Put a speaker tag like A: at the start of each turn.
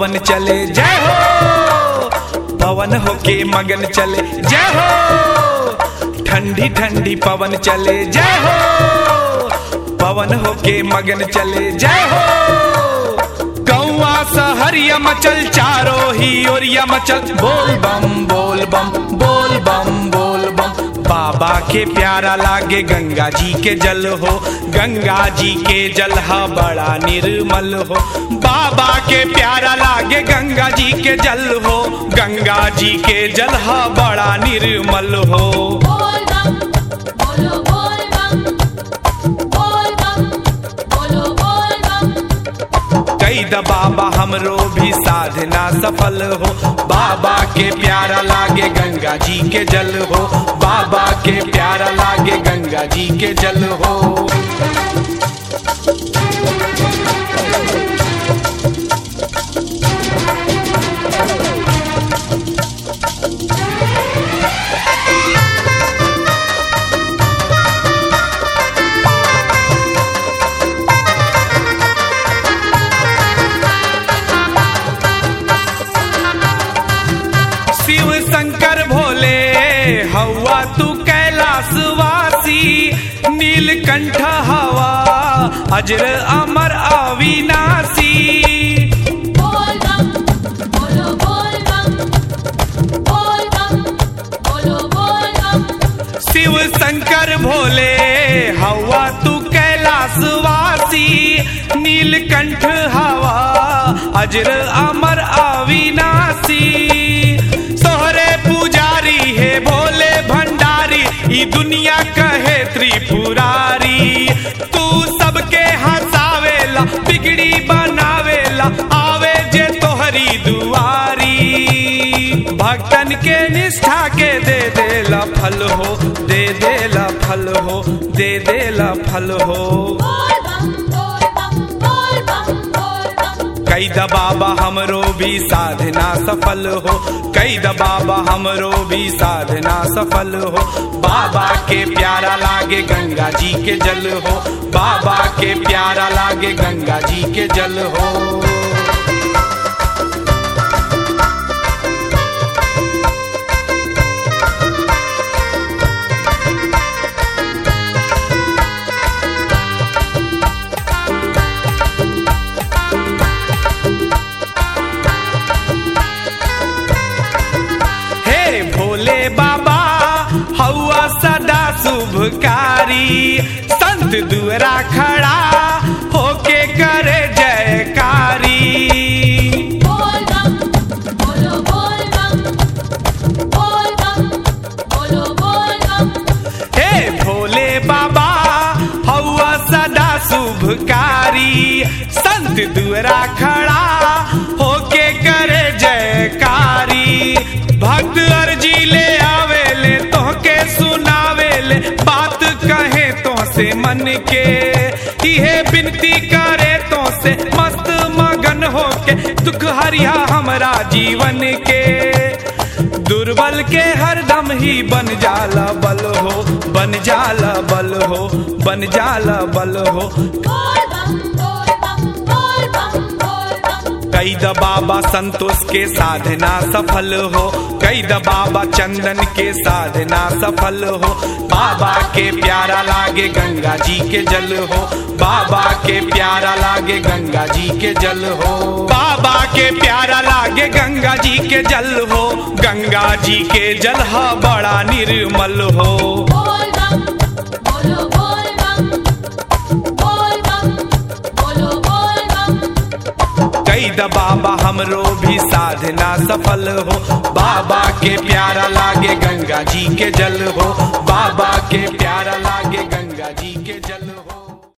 A: पवन चले जय हो पवन होके मगन चले जय हो ठंडी ठंडी पवन चले जय हो पवन होके मगन चले जय हो गौआ सहरिया मचल चारो ही ओरिया मचल बोल बम बोल बम बोल बम बोल बम बाबा के प्यारा लागे गंगा जी के जल हो गंगा जी के जल हा बड़ा निर्मल हो बाबा के प्यारा लागे गंगा जी के जल हो गंगा जी के जल हा बड़ा निर्मल हो
B: बोल बम बोलो बोल बम बोल बम बोलो बोल बम
A: कई द बाबा हमरो भी साधना सफल हो बाबा के प्यारा लागे गंगा जी के जल हो बाबा के प्यारा लागे गंगा जी के जल हो शिव शंकर भोले हवा तू कैलाशवासी नीलकंठ हवा अजर अमर अविनाशी
B: बोल बम बोलो बोल बम बोल बम बोलो बोल बम
A: शिव शंकर भोले हवा तू कैलाशवासी नीलकंठ हवा अजर अमर अविनाशी सोहरे पुजारी है भोले भंडारी ई दुनिया कहे त्रिपुरारी तू सबके हंसावेला बिगड़ी बनावेला आवे जे तोहरी दुआरी भक्तन के निष्ठा के दे देला फल हो दे देला फल हो दे देला फल हो
B: बोल बम बोल बम बोल बम बोल बम
A: कई द बाबा हमरो भी साधना सफल हो कई द बाबा हमरो भी साधना सफल हो बाबा के प्यारा लागे गंगा जी के जल हो बाबा के प्यारा लागे गंगा जी के जल हो हे भोले बाबा हौआ सदा शुभकारी संत दुअरा खड़ा होके करे जयकारी
B: बोल बम बोलो बोल बम बोल बम बोलो बोल बम
A: हे भोले बाबा हौआ सदा शुभकारी संत दुअरा खड़ा होके करे जयकारी भक्त अर्जी ले आवेले तोहके सुनावेले बात कहे तो से मन के इहे बिनती करे तो से मस्त मगन होके दुख हरिया हमरा जीवन के दुर्बल के हरदम ही बन जाला बल हो बन जाला बल हो बन जाला बल हो
B: बोल बम बोल बम बोल बम बोल बम
A: कई द बाबा संतोष के साधना सफल हो कई द बाबा चंदन के साधना सफल हो बाबा के प्यारा लागे गंगा जी के जल हो बाबा के प्यारा लागे गंगा जी के जल हो बाबा के प्यारा लागे गंगा जी के जल हो गंगा जी के जल हा बड़ा निर्मल हो
B: बोल बम बोलो बोल बम बोल बम बोलो बोल बम
A: कई द बाबा हमरो भी साधना सफल हो बाबा के प्यारा लागे गंगा जी के जल हो बाबा के प्यारा लागे गंगा जी के जल